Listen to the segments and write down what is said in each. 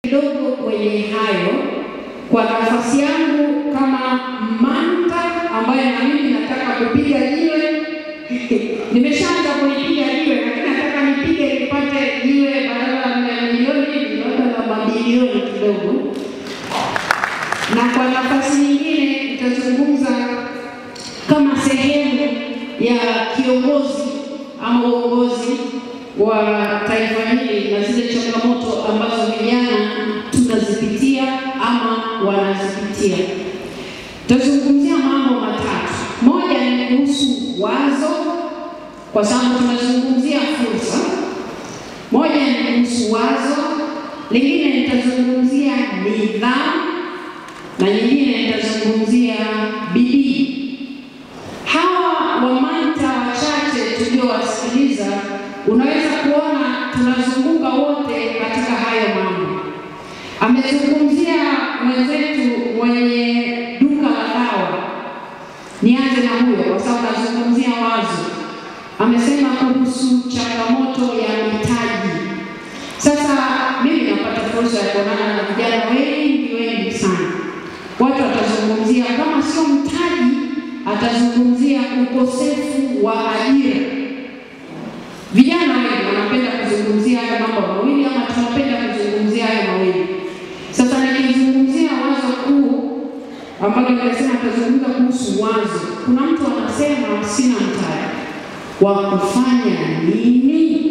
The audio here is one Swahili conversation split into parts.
kidogo kwenye hayo kwa nafasi yangu kama manta ambaye na mimi nataka kupiga jiwe. Nimeshaanza kulipiga jiwe, lakini nataka nipige nipate jiwe badala ya milioni labda la mabilioni kidogo. Na kwa nafasi nyingine nitazungumza kama sehemu ya kiongozi ama uongozi wa taifa hili na zile changamoto ambazo vijana tunazipitia ama wanazipitia. Tutazungumzia mambo matatu. Moja ni kuhusu wazo, kwa sababu tunazungumzia fursa. Moja ni kuhusu wazo, lingine nitazungumzia nidhamu na nyingine nitazungumzia bidii. Hawa wamanta wachache tuliowasikiliza, unaweza kuona tunazunguka wote katika hayo mambo. Amezungumzia mwenzetu mwenye duka la dawa, nianze na huyo kwa sababu nazungumzia wazo. Amesema kuhusu changamoto ya mitaji. Sasa mimi napata fursa ya kuonana na vijana wengi wengi sana. Watu watazungumzia kama sio mtaji, atazungumzia ukosefu wa ajira. Vijana wengi wanapenda kuzungumzia haya mambo mawili, ama tunapenda kuzungumzia haya mawili. Sasa nikizungumzia wazo kuu ambalo nimesema tutazungumza kuhusu wazo, kuna mtu anasema sina mtaji wa kufanya nini?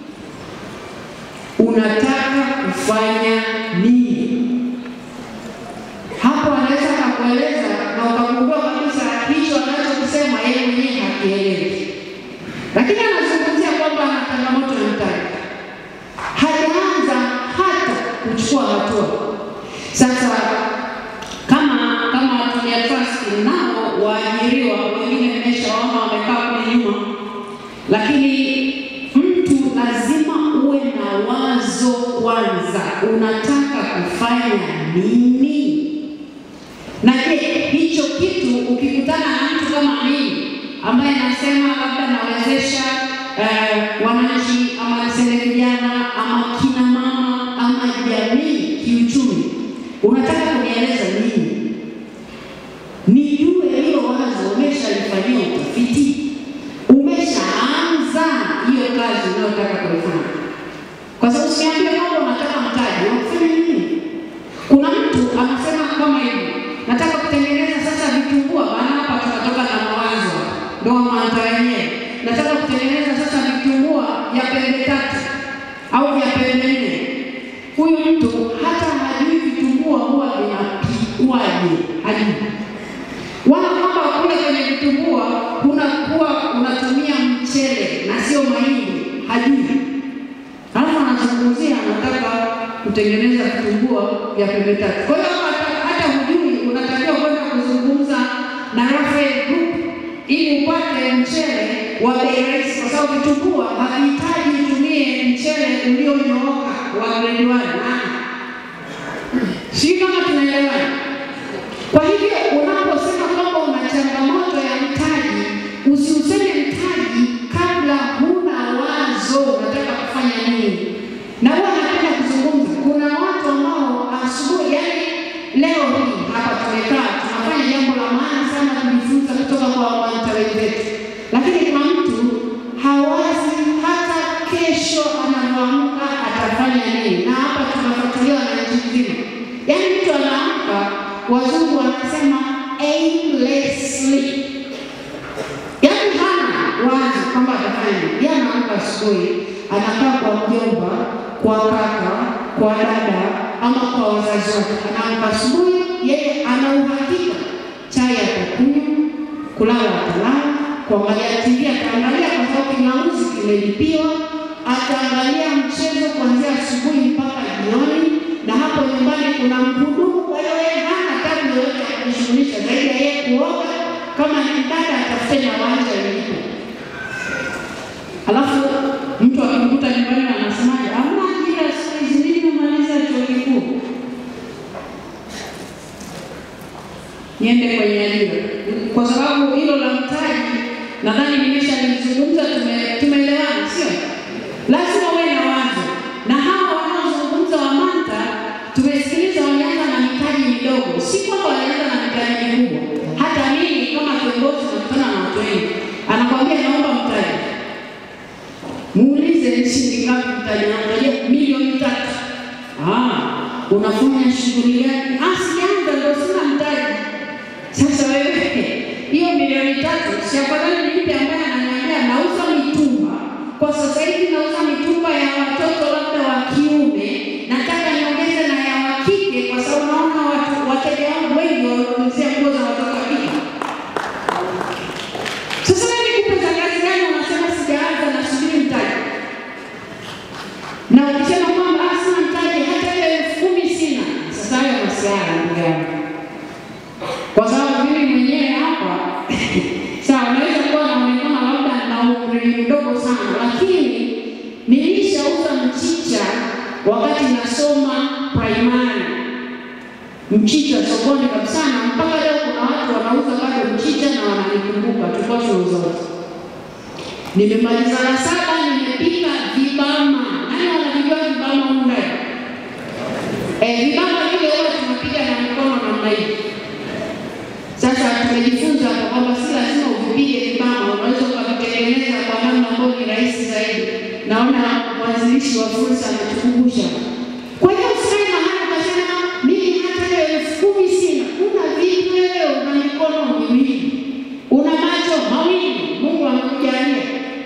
Unataka kufanya nini? Hapo anaweza akakueleza na ukagundua kabisa hicho anachokisema yeye mwenyewe hakielewi, lakini anazungumzia kwamba ana changamoto ya mtaji, hajaanza hata kuchukua hatua. Sasa kama kama Tulia Trust nao waajiriwa wengine nimeshaona wamekaa kule nyuma, lakini mtu lazima uwe na wazo kwanza, unataka kufanya nini? Na je, hicho kitu ukikutana na mtu kama mimi ambaye nasema labda nawezesha eh, wananchi ama niseme vijana ama kina mama ama jamii kiuchumi, unataka kunieleza nini? Nijue hilo wazo umeshalifanyia utafiti, umeshaanza hiyo kazi unayotaka kuifanya, kwa sababu usiambie kwamba unataka mtaji wa kufanya nini. Kuna mtu anasema kama hivi, nataka kutengeneza sasa vitumbua, maana hapa tunatoka na mawazo, ndio maana wenyewe. Nataka kutengeneza sasa vitumbua vya pembe tatu au vya pembe nne. Huyu mtu hata hajui vitumbua huwa vinapikwaje, hajui wala kwamba kule kwenye vitumbua unakuwa unatumia mchele na sio mahindi, hajui. Alafu anazungumzia anataka kutengeneza vitumbua vya pembe tatu. Kwa hiyo hata, hata hujui, unatakiwa kwenda kuzungumza na Raphael Group ili upate mchele wa bei rahisi, kwa sababu vitumbua havihitaji utumie mchele ulionyooka wa grade one. Sijui kama tunaelewana. Kwa hivyo unaposema kwamba una changamoto ya mtaji, usiuseme mtaji kabla huna wazo unataka kufanya nini. Na huwa napenda kuzungumza, kuna watu ambao asubuhi, yani leo hii hapa tumekaa tunafanya jambo la maana sana kujifunza kutoka kwa wanta wenzetu, lakini kuna mtu hawazi hata kesho anavyoamka atafanya nini, na hapa tunafuatilia wananchi mzima, yani mtu anaamka wazungu wanasema aimlessly, yaani hana wazi kwamba atafanya nini. Yeye anaamka asubuhi, anakaa kwa mjomba, kwa kaka, kwa dada ama kwa wazazi wake. Anaamka asubuhi, yeye ana uhakika chai atakunywa, kulala atalala, kuangalia TV ataangalia kwa sababu kinauzi kimelipiwa, ataangalia mchezo kuanzia asubuhi mpaka jioni, na hapo nyumbani kuna mhudumu. Kwa hiyo yeye hana tabu yoyote ya kujishughulisha zaidi ya yeye kuoga, kama ni dada atafute na wanja ilipo. Alafu mtu akimkuta nyumbani anasemaje, hamna ajira siku hizi, mimi nimemaliza chuo kikuu, niende kwenye ajira. Kwa sababu hilo la mtaji nadhani nimeshalizungumza, tume- tumeelewana, sio? Lazima uwe na wazo, na hawa wanaozungumza Wamanta muulize ni shilingi ngapi mtaji, anakuambia milioni tatu. Ah, unafanya shughuli gani? Ah, sijaanza ndio sina mtaji. Sasa wewe hiyo milioni tatu si afadhali nimpe ambaye ananiambia nauza mitumba kwa sasa hivi, nauza mitumba ya watoto labda wa kiume, nataka niongeze na ya wa kike, kwa sababu naona watu wateja wangu wengi wanaulizia nguo za watoto wa kike. Sasa wewe nikupe za kazi gani? Unasema sijaanza, nasubiri mtaji, na ukisema kwamba ah, sina mtaji, hata ile elfu kumi sina. Sasa hayo masiara, ndugu yangu kwa sababu mimi mwenyewe hapa sawa, naweza kuwa naonekana labda na umri mdogo sana, lakini nilishauza mchicha wakati nasoma primary, mchicha sokoni kabisa, na mpaka leo kuna watu wanauza bado mchicha na wananikumbuka, tulikuwa tunauza wote. Nimemaliza la saba, nimepika vibama. Nani wanavijua vibama humu ndani? Eh, vibama vile huwa tunapiga na mikono namna hii. Sasa tumejifunza hapa kwamba si lazima uvipige vibama, unaweza ukavitengeneza kwa namna ambayo ni rahisi zaidi. Naona mwanzilishi wa fursa ametukumbusha. Kwa hiyo usikae mahali ukasema mimi hata hiyo elfu kumi sina. Una vipi wewe? Una mikono miwili, una macho mawili, Mungu amekujalia.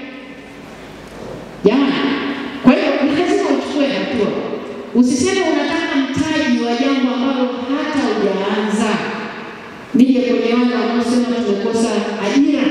Jamani, kwa hiyo ni lazima uchukue hatua. Usiseme unataka mtaji wa jambo ambalo hata hujaanza. Nije kwenye wale wanaosema tumekosa ajira,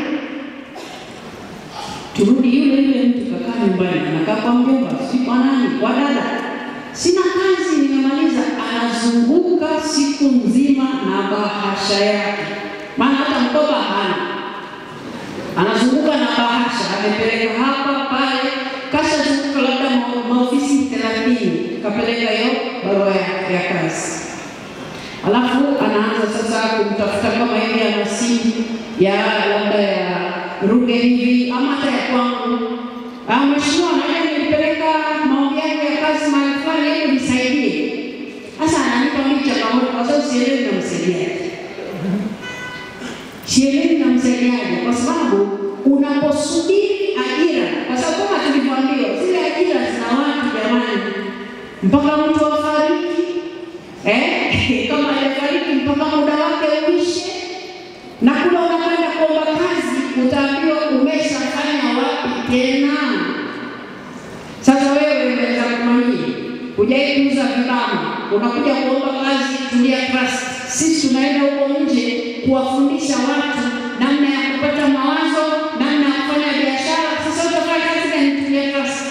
turudi yule yule mtu kakaa nyumbani, anakaa kwa mjomba, si kwa nani, kwa dada, sina kazi, nimemaliza. Anazunguka siku nzima na bahasha yake, maana hata mkoba hana, anazunguka na bahasha, amepeleka hapa pale, kashazunguka labda ma- maofisi thelathini, kapeleka hiyo barua ya, ya kazi alafu anaanza sasa kumtafuta kama hivi ana simu ya labda ya Ruge hivi ama hata ya kwangu. Ah, mheshimiwa, naja nilipeleka maombi yangu ya kazi mahali fulani, hebu nisaidie. Sasa ananipa mimi changamoto kwa sababu sielewi namsaidiaje, sielewi namsaidiaje, kwa sababu unaposubiri ajira, kwa sababu kama tulivyoambiwa zile ajira zina watu jamani, mpaka mtu afariki Eh, kama hajafariki mpaka muda wake uishe, na kule unakwenda kuomba kazi utaambiwa umeshafanya wapi tena. Sasa wewe unaweza kumamia, hujai kuuza vibama, unakuja kuomba kazi Tulia Trust. Sisi tunaenda huko nje kuwafundisha watu namna ya kupata mawazo, namna ya kufanya biashara. Sasa utafanya kazi gani Tulia Trust?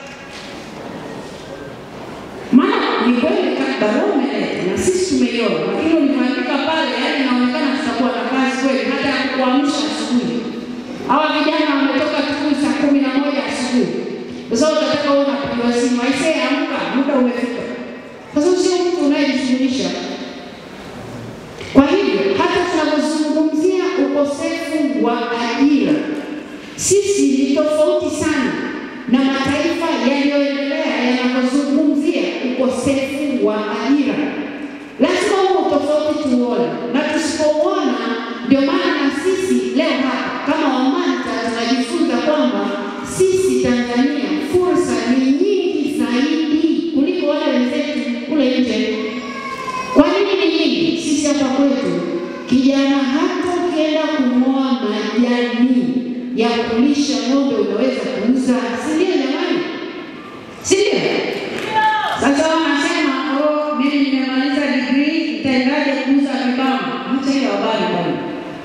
Maana ni kweli barua umeleta na sisi tumeiona, lakini ulivyoandika pale, yaani inaonekana tutakuwa na kazi kweli, hata ya kuamsha asubuhi. Hawa vijana wametoka tukuu saa kumi na moja asubuhi, sasa utataka wewe unapigiwa simu, aisee, amka, muda umefika. Sasa sio mtu unayejishughulisha. Kwa hivyo hata tunapozungumzia ukosefu wa ajira, sisi ni tofauti sana na mataifa yaliyoendelea yanapozungumzia ukosefu wa ajira. Lazima huo tofauti tuone, na tusipouona, ndio maana na sisi leo hapa kama Wamanta tunajifunza kwamba sisi Tanzania fursa ni nyingi zaidi kuliko wale wenzetu kule nje. Kwa nini ni nyingi? Sisi hapa kwetu kijana, hata ukienda kung'oa majani ya kulisha ng'ombe unaweza kuuza, si ndio jamani? Si ndio? Sasa wanasema oh, mimi nimemaliza degree, nitaendaje kuuza vibama? Acha hiyo habari bwana.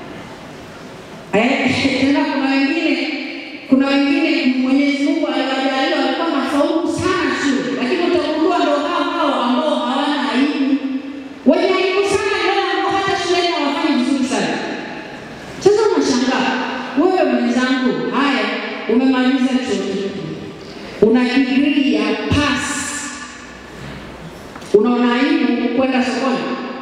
Eh, tena kuna wengine kuna wengine Mwenyezi Mungu aliwajalia walikuwa na faulu sana shule, lakini utagundua ndo hao hao ambao hawana aibu. Wenye aibu sana ndio wale ambao hata shuleni hawafanyi vizuri sana. Sasa unashangaa wewe mwenzangu, haya umemaliza chuo kikuu, una degree ya pass, unaona aibu kwenda sokoni?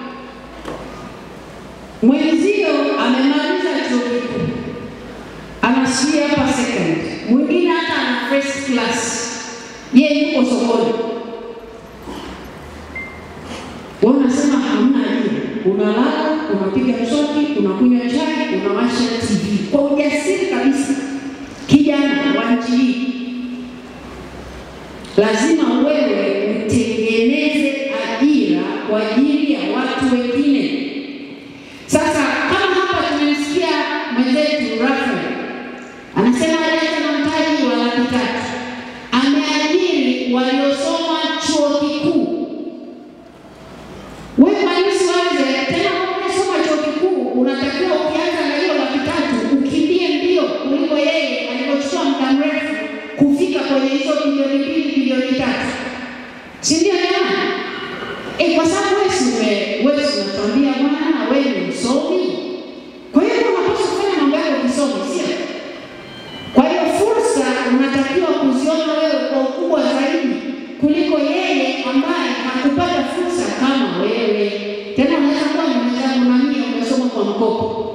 Mwenzio amemaliza chuo kikuu, anasikia hapa second, mwingine hata ana first class, yeye yuko sokoni. Wewe unasema hamna ajira, unalala, unapiga mswaki, unakunywa chai, unawasha TV kwa ujasiri kabisa. Kijana wa nchi hii lazima wewe utengeneze ajira kwa ajili ya watu wengine. Sasa kama hapa tumemsikia mwenzetu Rafael anasema alianza na mtaji wa laki tatu, ameajiri waliosoma chuo kikuu. Wewe malisi waze tena, umesoma chuo kikuu, unatakiwa ukianza na hiyo laki tatu ukimbie mbio kuliko yeye alivyochukua muda mrefu kufika kwenye hizo bilioni mbili bilioni tatu, si ndio jamani? Eh, kwa sababu wewe si ume- wewe si unatuambia bwana, wewe ni msomi, kwa hiyo unapaswa kufanya mambo yako kisomi, sio? Kwa hiyo fursa unatakiwa kuziona wewe kwa ukubwa zaidi kuliko yeye ambaye hakupata fursa kama wewe. Tena unaweza kuwa ni mwenzangu na mimi umesoma kwa mkopo.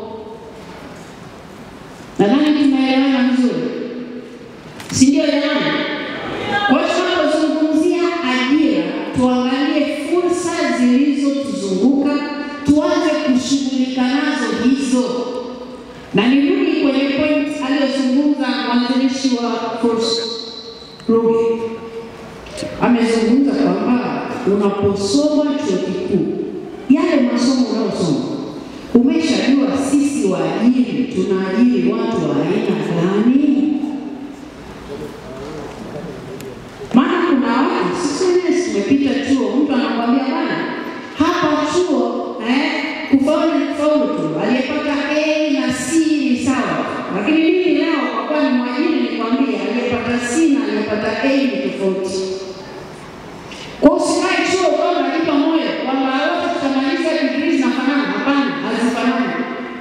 Nadhani tumeelewana vizuri, si ndio jamani? Kwa hiyo tunapozungumzia ajira, tuangalie fursa zilizotuzunguka, tuanze kushughulika nazo hizo na nirudi kwenye point aliyozungumza mwanzilishi wa fursa Ruge. Amezungumza kwamba unaposoma chuo kikuu, yale masomo unayosoma umeshajua, sisi waajiri tunaajiri watu wa aina gani? Maana kuna watu sisi wenyewe tumepita chuo, mtu anakwambia bwana, hapa chuo eh, kufaulu ni kufaulu tu, aliyepata A na C ni sawa, lakini mimi leo kwa kuwa ni mwajiri nikwambia, aliyepata C na aliyepata A ni tofauti. Kwa usikae chuo ukawa unajipa moyo kwamba wote tutamaliza degree zinafanana. Hapana, hazifanani.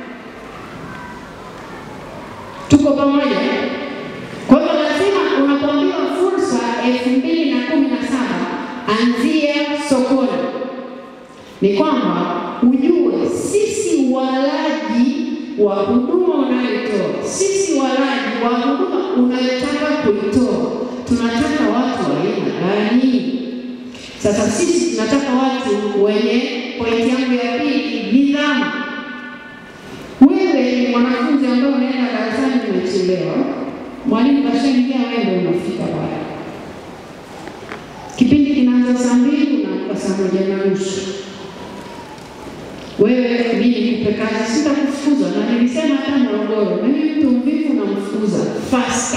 Tuko pamoja? eh? Kwa hiyo lazima unapoambiwa fursa elfu mbili na kumi na saba anzia sokoni, ni kwamba ujue sisi walaji wa huduma unayotoa, sisi walaji wa huduma unayotaka kuitoa, tunataka watu wa aina gani? Sasa sisi tunataka watu wenye, pointi yangu ya pili, nidhamu. Wewe ni mwanafunzi ambaye unaenda darasani umechelewa, mwalimu kashaingia, wewe ndio unafika pale, kipindi kinaanza saa mbili, unaamka saa moja na nusu. Wewe mimi nikupe kazi, sitakufukuza, na nilisema hata Morogoro, mimi mtu mvivu namfukuza fasta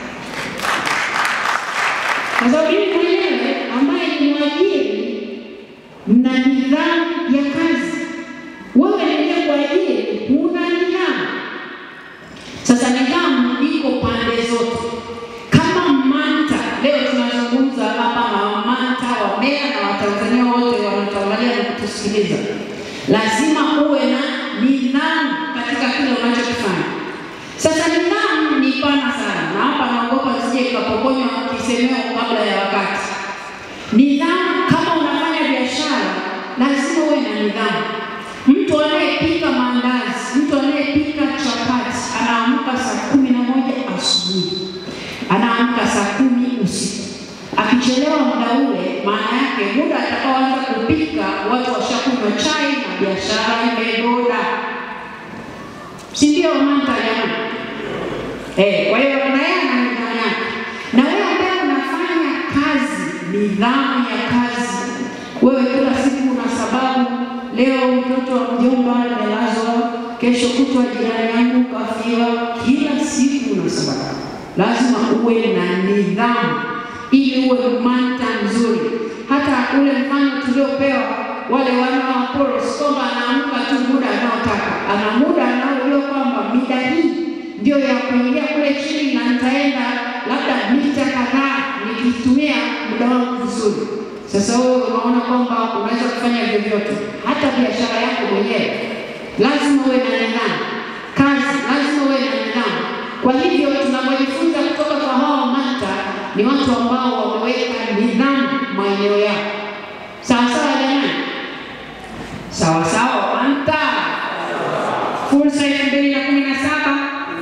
kwa sababu mimi mwenyewe ambaye ni mwajiri mna nidhamu ya kazi. Wewe ndiye kuajiri, huna nidhamu. Sasa nidhamu iko pande zote. Kama MANTA leo tunazungumza hapa na MANTA wa Mbeya na Watanzania wote wanaotuangalia na kutusikiliza, lazima uwe na nidhamu katika kile unachokifanya. Sasa nidhamu ni pana sana, na hapa naogopa sije ikapokonywa kisemeo kabla ya wakati. Nidhamu, kama unafanya biashara, lazima uwe na nidhamu. Mtu anayepika maandazi, mtu anayepika chapati, anaamka saa kumi na moja asubuhi, anaamka saa kumi usiku. Akichelewa muda ule, maana yake muda atakaoanza kupika watu washakunywa chai na biashara imegoda, si ndio? MANTA jamani? Eh, kwa hiyo na yeye ana nidhamu yake. Na wewe ambaye unafanya kazi, nidhamu ya kazi. Wewe kila siku una sababu, leo mtoto wa mjomba amelazwa, kesho kutwa jirani yangu kafiwa, kila siku una sababu. Lazima uwe na nidhamu ili uwe MANTA mzuri. Hata ule mfano tuliopewa wale wana wa Apollo, si kwamba anaamka tu muda anaotaka, ana muda anaojua kwamba mida hii ndio ya kuingia kule chini na nitaenda labda mita kadhaa nikitumia muda wangu vizuri. Sasa wewe unaona kwamba unaweza kufanya vyovyote, hata biashara yako mwenyewe lazima uwe na nidhamu, kazi lazima uwe na nidhamu. Kwa hivyo tunapojifunza kutoka kwa hawa MANTA ni watu ambao wameweka nidhamu maeneo yao. Sawa sawa jamani, sawa sawa MANTA, fursa elfu mbili na kumi na saba.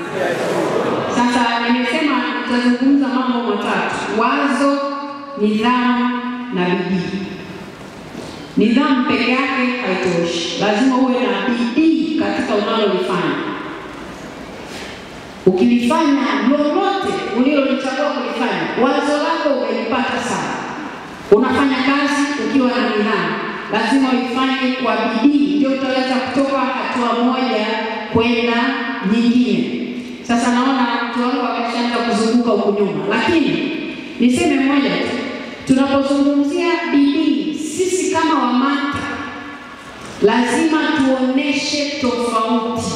Sasa nimesema tutazungumza mambo matatu: wazo, nidhamu na bidii. Nidhamu peke yake haitoshi, lazima uwe na bidii katika unalolifanya. Ukilifanya lolote ulilolichagua kulifanya, wazo lako umelipata sawa Unafanya kazi ukiwa na nidhamu, lazima uifanye kwa bidii, ndio utaweza kutoka hatua moja kwenda nyingine. Sasa naona mtu wangu ameshaanza kuzunguka huku nyuma, lakini niseme moja tu, tunapozungumzia bidii, sisi kama WAMATA lazima tuoneshe tofauti,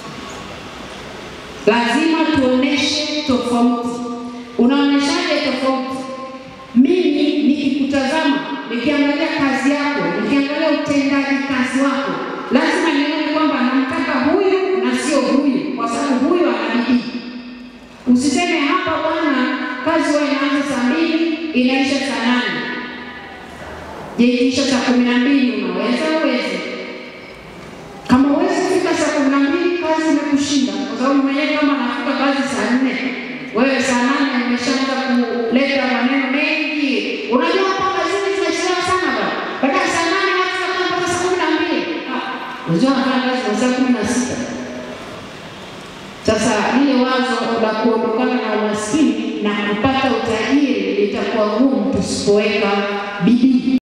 lazima tuoneshe tofauti. Unaoneshaje tofauti? Mimi nikikutazama, nikiangalia kazi yako, nikiangalia utendaji kazi wako, lazima nione kwamba namtaka huyu na sio huyu, kwa sababu huyu ana bidii. Usiseme hapa bwana, kazi huwa inaanza saa mbili inaisha saa nane. Je, ikiisha saa kumi na mbili unaweza uweze? Kama uwezi kufika saa kumi na mbili kazi imekushinda, kwa sababu mwenyewe kama anafika kazi saa nne, wewe saa nane umeshaanza kuleta maneno mengi. Unajua hapa kazini tunachelewa sana bwana, baada ya saa nane watu wanakaa mpaka saa kumi na mbili. Ah, Unajua anafanya kazi kwa saa kumi na sita. Sasa lile wazo la kuondokana na umaskini na kupata utajiri litakuwa gumu tusipoweka bidii.